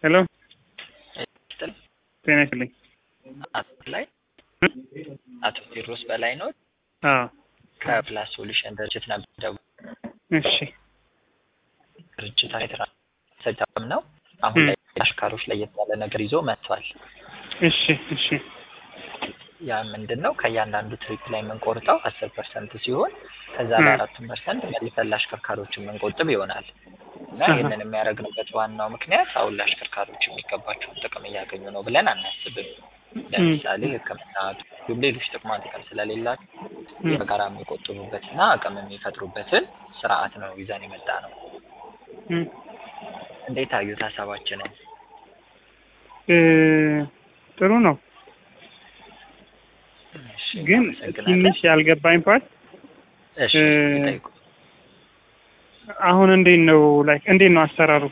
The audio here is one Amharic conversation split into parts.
ሄሎ ይስጥል ጤና ይስጥልኝ። አቶ ላይ አቶ ቴዎድሮስ በላይ ነው አዎ ከፕላስ ሶሉሽን ድርጅት ነበር። እሺ ድርጅት ተቋም ነው። አሁን ላይ አሽካሮች ለየት ያለ ነገር ይዞ መጥቷል። እሺ እሺ ያ ምንድን ነው? ከእያንዳንዱ ትሪፕ ላይ የምንቆርጠው አስር ፐርሰንት ሲሆን ከዛ ም። ለአራቱን ፐርሰንት መልሰን ለአሽከርካሪዎች የምንቆጥብ ይሆናል እና አሃ። ይህንን የሚያደርግንበት ዋናው ምክንያት አሁን ለአሽከርካሪዎች የሚገባቸውን ጥቅም እያገኙ ነው ብለን አናስብም። ለምሳሌ ሕክምና እንዲሁም ሌሎች ጥቅማ ጥቅም ስለሌላቸው ም። በጋራ የሚቆጥቡበትና አቅም የሚፈጥሩበትን ስርዓት ነው ይዘን የመጣ ነው። ም። እንዴት አዩት ሀሳባችንን? እ ጥሩ ነው እሺ፣ ግን እናመሰግናለን። ትንሽ ያልገባኝ ፓርት እሺ እ ይጠይቁ። አሁን እንዴት ነው ላይክ እንዴት ነው አሰራሩ?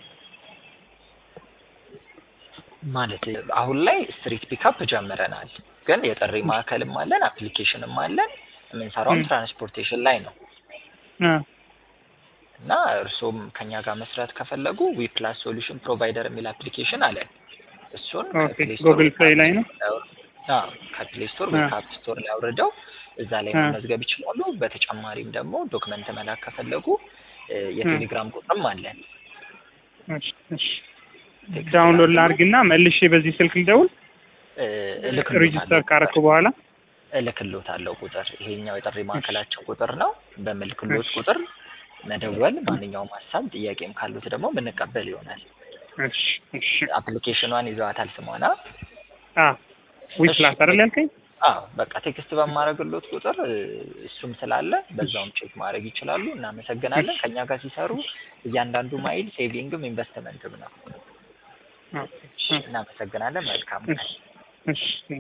ማለት አሁን ላይ ስትሪት ፒካፕ ጀምረናል፣ ግን የጥሪ ማዕከልም አለን፣ አፕሊኬሽንም አለን። የምንሰራውም ም። ትራንስፖርቴሽን ላይ ነው አ እና እርስዎም ከኛ ጋር መስራት ከፈለጉ ዊ ፕላስ ሶሉሽን ፕሮቫይደር የሚል አፕሊኬሽን አለን። እሱን ኦኬ ከፕሌይ ስቶር ጉግል ወይ ፕሌይ ላይ ነው። አዎ ከፕሌይ ስቶር ወይ አ ከአፕ ስቶር ላይ አውርደው እዛ ላይ አ መመዝገብ ይችላሉ። በተጨማሪም ደግሞ ዶክመንት መላክ ከፈለጉ እ እ የቴሌግራም ቁጥርም አለን። እሺ እሺ ቴክስት ዳውንሎድ ላድርግልዎ ላድርግና መልሼ በዚህ ስልክ ልደውል እ ሬጂስተር እልክልዎታለሁ ካረኩ ቁጥር በኋላ እልክልዎታለሁ ቁጥር ይሄኛው የጥሪ እሺ ማዕከላቸው ቁጥር ነው። በምልክልዎት እሺ ቁጥር መደወል፣ ማንኛውም ሀሳብ ጥያቄም ካሉት ደግሞ ምንቀበል ይሆናል። እሺ እሺ አፕሊኬሽኗን ይዘዋታል ስሟና? አ ዊ እሺ ፕላስ አይደል ቴክ- ያልከኝ? አዎ በቃ ቴክስት በማድረግሎት ቁጥር እ እሱም ስላለ በዛውም ቼክ ማድረግ ይችላሉ። እናመሰግናለን። እሺ ከኛ ጋር ሲሰሩ እያንዳንዱ ማይል ሴቪንግም ኢንቨስትመንትም ነው። ኦኬ እሺ ኦኬ እናመሰግናለን። መልካም ቀን። እሺ እሺ